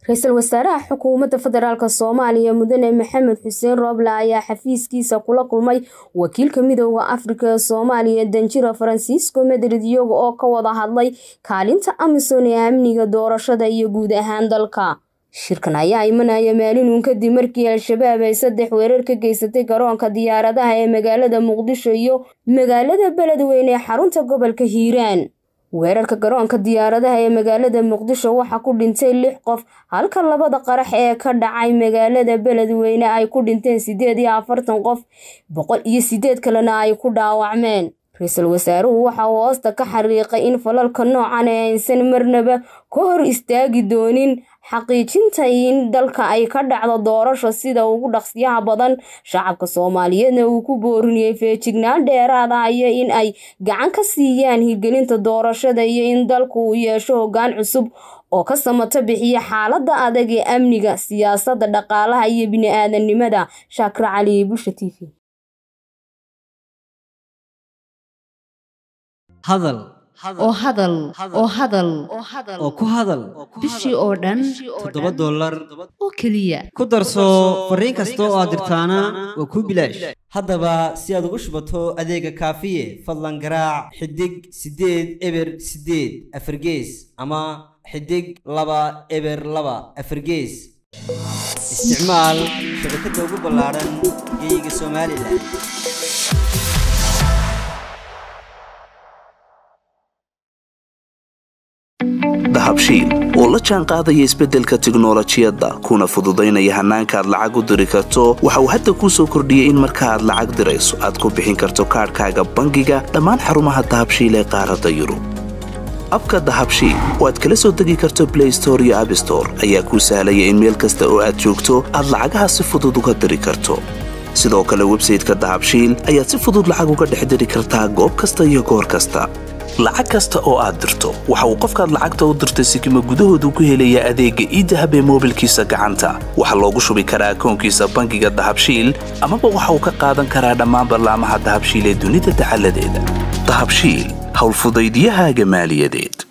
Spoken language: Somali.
ra-iisul wasaaraha xukuumadda federaalk soomaaliya mudane maxamed xuseen rooble ayaa xafiiskiisa kula kulmay wakiilka midooda afrika ee soomaaliya danjiro faransiisco madrid iyaga oo ka wada hadlay kaalinta amisom ee amniga doorashada iyo guud ahaan dalka shirkan ayaa imanaya maalinun kadib markii al-shabaab ay saddex weerar ka geysatay garoonka diyaaradaha ee magaalada muqdisho iyo magaalada beledweyne ee xarunta gobolka hiiraan weerarka garoonka diyaaradaha ee magaalada muqdisho waxaa ku dhintay lix qof halka labada qarax ee ka dhacay magaalada beledweyne ay ku dhinteen sideed iyo afartan qof boqol iyo sideed kalena ay ku dhaawacmeen ra-iisul wasaaruhu waxa uu hoosta ka xariiqay in falalka noocan ee aysan marnaba ka hor istaagi doonin xaqiijinta in dalka ay ka dhacdo doorasho sida ugu dhaqsiyaha badan shacabka soomaaliyeedna uu ku boorinayay feejignaan dheeraada iyo in ay gacan ka siiyaan hirgelinta doorashada iyo in dalku uu yeesho hoggaan cusub oo ka samato bixiya xaaladda adag ee amniga siyaasadda dhaqaalaha iyo bini-aadanimada shaakir cali bulsha t v hadal oo hadal oo hadal oo ku hadal bishii oo dhan toddoba dollar oo keliya ku darso fariin kasta oo aad dirtaana waa kuu bilaash haddaba si aad ugu shubato adeega kaafiye fadlan garaac xidig siddeed eber siddeed afargees ama xidig laba eber laba afargees isticmaal shabakadda ugu ballaadhan geeyiga somalilan dahabshiil oo la jaan qaadaya isbeddelka tiknolojiyadda kuna fududaynaya hannaanka aad lacag u diri karto waxa uu hadda kuu soo kordhiyey in marka aad lacag dirayso aad ku bixin karto kaadhkaaga bangiga dhammaan xarumaha dahabshiil ee qaaradda yurub abka dahabshiil oo aad kala soo degi karto blay store iyo abstore ayaa kuu sahlaya in meel kasta oo aad joogto aad lacagaha si fudud uga diri karto sidoo kale websayteka dahabshiil ayaad si fudud lacag uga dhex diri kartaa goob kasta iyo goor kasta lacag kasta oo aad dirto waxa uu qofkaad lacagta u dirtay sikima gudahoodu ku helayaa adeegga iidahab ee moobilkiisa gacanta waxaa loogu shubi karaa akoonkiisa bangiga dahabshiil amaba waxa uu ka qaadan karaa dhammaan ballaamaha dahabshiil ee dunida dacaladeeda dahabshiil howlfudaydyahaaga maaliyadeed